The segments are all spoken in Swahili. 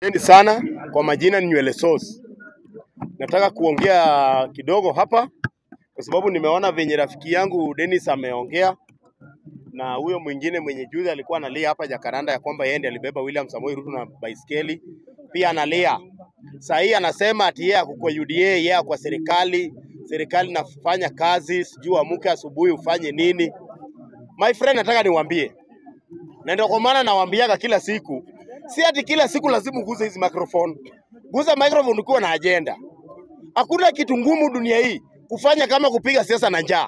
Asante sana kwa majina ni Nywele Sauce. Nataka kuongea kidogo hapa kwa sababu nimeona venye rafiki yangu Dennis ameongea na huyo mwingine mwenye juzi alikuwa analia hapa Jakaranda ya kwamba yeye ndiye alibeba William Samoei Ruto na baiskeli, pia analia saa hii anasema ati yeye ako kwa UDA, yeye ako kwa serikali, serikali nafanya kazi, sijui amuke asubuhi ufanye nini. My friend, nataka niwaambie na ndio kwa maana nawaambiaga kila siku, si ati kila siku lazima uguze hizi microphone. Guza microphone ukiwa na agenda. Hakuna kitu ngumu dunia hii kufanya kama kupiga siasa na njaa.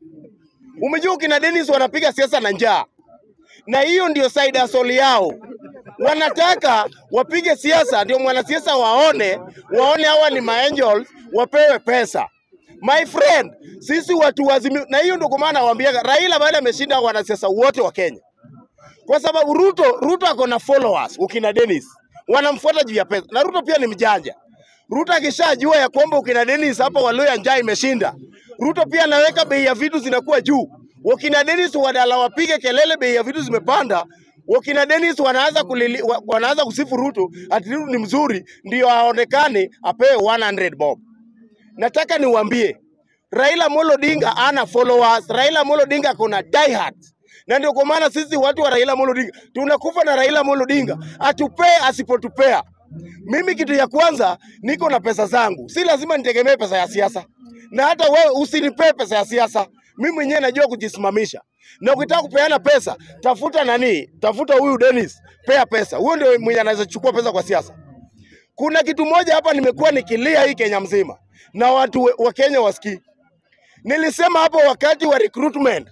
Umejua kina Dennis wanapiga siasa na njaa, na hiyo ndio side hustle yao. Wanataka wapige siasa, ndio mwanasiasa waone waone hawa ni maangels, wapewe pesa. My friend, sisi watu wazimi, na hiyo ndio kwa maana nawaambiaga Raila baada ameshinda wanasiasa wote wa Kenya kwa sababu Ruto Ruto ako na followers ukina Dennis wanamfuata juu ya pesa, na Ruto pia ni mjanja. Ruto akishajua ya kwamba ukina Dennis hapa Waluya njaa imeshinda, Ruto pia anaweka bei ya vitu zinakuwa juu. Wakina Dennis wadala wapige kelele, bei ya vitu zimepanda. Wakina Dennis wanaanza kulili, wa- wanaanza kusifu Ruto ati Ruto ni mzuri, ndio aonekane apewe 100 bob. Nataka niwaambie Raila Amolo Odinga ana followers. Raila Amolo Odinga ako na diehard. Na ndio kwa maana sisi watu wa Raila Amolo Odinga tunakufa na Raila Amolo Odinga, atupee asipotupea. Mimi kitu ya kwanza niko na pesa zangu, si lazima nitegemee pesa ya siasa, na hata wewe usinipee pesa ya siasa. Mimi mwenyewe najua kujisimamisha, na ukitaka kupeana pesa tafuta nani, tafuta huyu Dennis, pea pesa. Huyo ndio mwenye anaweza chukua pesa kwa siasa. Kuna kitu moja hapa nimekuwa nikilia hii Kenya mzima na watu we- wa Kenya wasikii. Nilisema hapo wakati wa recruitment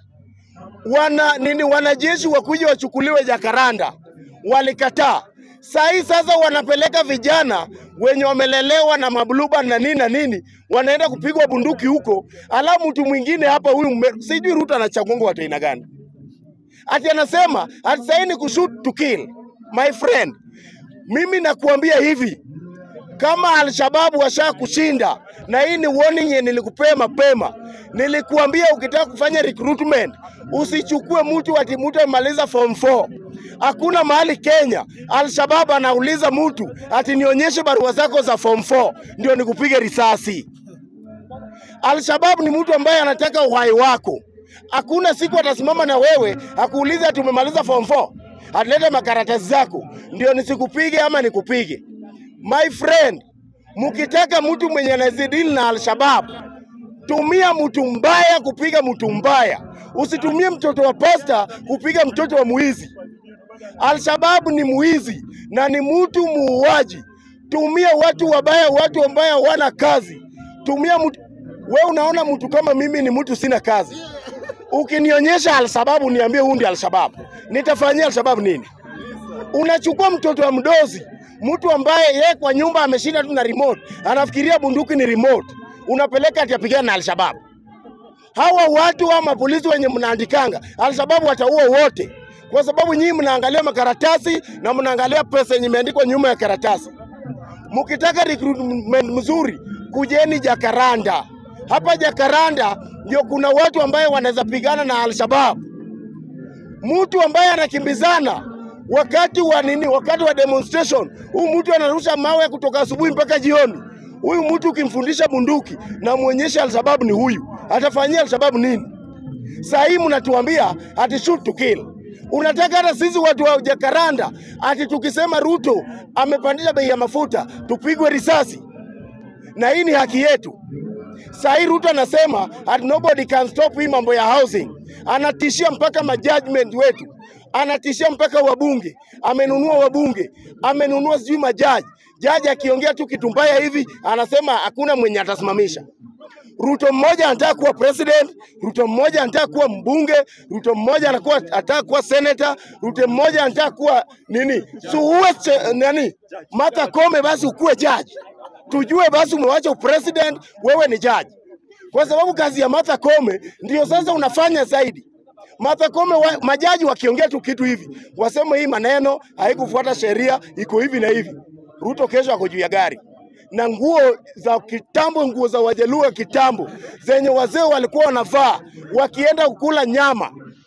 wana nini, wanajeshi wakuja wachukuliwe Jakaranda, walikataa. Saa hii sasa wanapeleka vijana wenye wamelelewa na mabluba na nini na nini, wanaenda kupigwa bunduki huko, alafu mtu mwingine hapa huyu mme- sijui Ruto anachagonga watu aina gani, ati anasema ati sahii ni kushoot to kill. My friend, mimi nakuambia hivi, kama Alshababu washa kushinda, na hii ni warning yenye nilikupea mapema. Nilikuambia ukitaka kufanya recruitment usichukue mtu ati mtu amemaliza form 4. Hakuna mahali Kenya Alshabab anauliza mtu ati nionyeshe barua zako za form 4 ndio nikupige risasi. Alshabab ni mtu ambaye anataka uhai wako. Hakuna siku atasimama na wewe akuulize ati umemaliza form 4, atilete makaratasi zako ndio nisikupige ama nikupige. My friend, mkitaka mtu mwenye anazidili na Alshabab, tumia mtu mbaya kupiga mtu mbaya, usitumie mtoto wa pasta kupiga mtoto wa mwizi. Alshababu ni mwizi na ni mtu muuaji. Tumia watu wabaya, watu ambao hawana kazi. Tumia mtu... we unaona mtu kama mimi ni mtu sina kazi, ukinionyesha Alshababu niambie huyu ndiye Alshababu, nitafanyia Alshababu nini? Unachukua mtoto wa mdozi, mtu ambaye yeye kwa nyumba ameshinda tu na remote, anafikiria bunduki ni remote, unapeleka ati apigane na Alshababu. Hawa watu wa mapolisi wenye mnaandikanga Alshababu wataua wote, kwa sababu nyinyi mnaangalia makaratasi na mnaangalia pesa yenye imeandikwa nyuma ya karatasi. Mkitaka recruitment mzuri, kujeni Jakaranda. Hapa Jakaranda ndio kuna watu ambaye wanaweza pigana na Alshabab. Mtu ambaye anakimbizana wakati wa nini, wakati wa demonstration, huyu mtu anarusha mawe kutoka asubuhi mpaka jioni. Huyu mtu ukimfundisha bunduki na muonyeshe Alshabab ni huyu, atafanyia Alshabab nini? Saa hii mnatuambia ati shoot to kill. Unataka hata sisi watu wa Jakaranda ati tukisema Ruto amepandisha bei ya mafuta tupigwe risasi, na hii ni haki yetu. Saa hii Ruto anasema at nobody can stop hii mambo ya housing, anatishia mpaka majudgment wetu, anatishia mpaka wabunge, amenunua wabunge, amenunua sijui majaji. Jaji akiongea tu kitu mbaya hivi anasema hakuna mwenye atasimamisha. Ruto mmoja anataka kuwa president, Ruto mmoja anataka kuwa mbunge, Ruto mmoja anakuwa anataka kuwa senator, Ruto mmoja anataka kuwa nini, si uwe che- nani, Martha Koome, basi ukuwe jaji, tujue basi umewacha upresident, wewe ni jaji, kwa sababu kazi ya Martha Koome ndio sasa unafanya zaidi. Martha Koome wa, majaji wakiongea tu kitu hivi waseme hii maneno haikufuata sheria, iko hivi na hivi, Ruto kesho ako juu ya gari na nguo za kitambo, nguo za Wajaluo kitambo zenye wazee walikuwa wanavaa wakienda kukula nyama.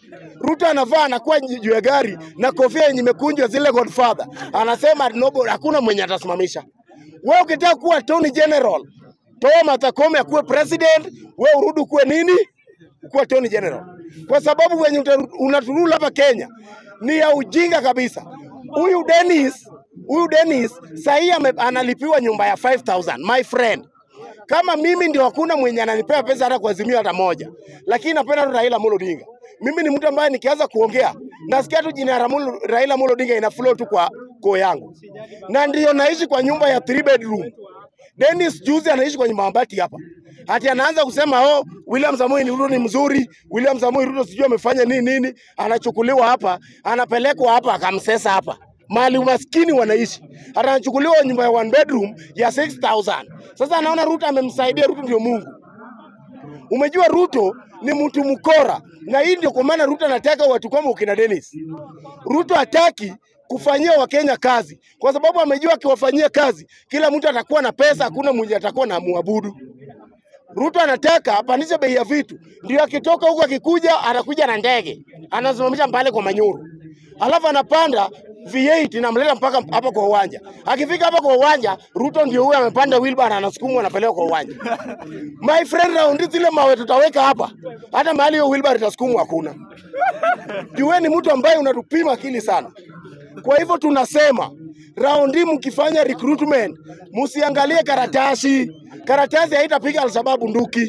Ruto anavaa anakuwa juu ya gari na kofia yenye imekunjwa zile Godfather, anasema nobody, hakuna mwenye atasimamisha. Wewe ukitaka kuwa Attorney General, toa Martha Koome akuwe president, wewe urudi kuwe nini? Kuwa Attorney General, kwa sababu wenye uta- unaturula hapa Kenya ni ya ujinga kabisa. Huyu Dennis, huyu Dennis sahii analipiwa nyumba ya 5000 my friend kama mimi ndio hakuna mwenye ananipea pesa hata kuazimia hata moja, lakini napenda tu Raila Amolo Odinga. Mimi ni mtu ambaye nikianza kuongea nasikia tu jina la Amolo- Raila Amolo Odinga ina flow tu kwa koo yangu, na ndio naishi kwa nyumba ya three bedroom. Dennis juzi anaishi kwa nyumba ya mabati hapa, hati anaanza kusema oh, William Samoei Ruto ni mzuri, William Samoei Ruto sijui amefanya nini nini, anachukuliwa hapa, anapelekwa hapa, akamsesa hapa mali umaskini wanaishi, hata anachukuliwa nyumba ya one bedroom ya 6000 Sasa anaona Ruto amemsaidia, Ruto ndio Mungu. Umejua Ruto ni mtu mkora, na hii ndio kwa maana Ruto anataka watu kama ukina Dennis. Ruto hataki kufanyia Wakenya kazi kwa sababu amejua akiwafanyia kazi kila mtu atakuwa na pesa, hakuna mwenye atakuwa na muabudu. Ruto anataka apandishe bei ya vitu, ndio akitoka huko akikuja anakuja na ndege anasimamisha pale kwa Manyuru, alafu anapanda V8 namleta mpaka hapa kwa uwanja. Akifika hapa kwa uwanja, Ruto ndio huyo amepanda wheelbarrow anasukumwa anapelekwa kwa uwanja. My friend, raundi zile mawe tutaweka hapa, hata mahali hiyo wheelbarrow itasukumwa hakuna. Jueni mtu ambaye unatupima akili sana. Kwa hivyo tunasema raundi mkifanya recruitment, msiangalie karatasi. Karatasi haitapiga Alshabab bunduki.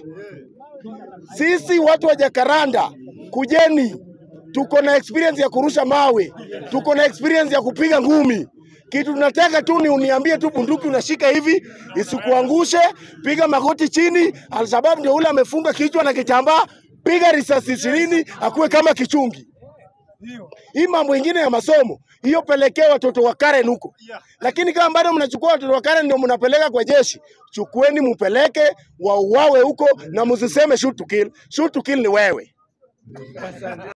Sisi watu wa Jakaranda, kujeni, tuko na experience ya kurusha mawe, tuko na experience ya kupiga ngumi. Kitu tunataka tu ni uniambie tu bunduki unashika hivi isikuangushe, piga magoti chini. Alshabab ndio ule amefunga kichwa na kitambaa, piga risasi ishirini akuwe kama kichungi. Hii mambo ingine ya masomo hiyo pelekea watoto wa Karen huko, lakini kama bado mnachukua watoto wa Karen ndio mnapeleka kwa jeshi, chukueni mupeleke wauawe huko, na msiseme shoot to kill. Shoot to kill ni wewe.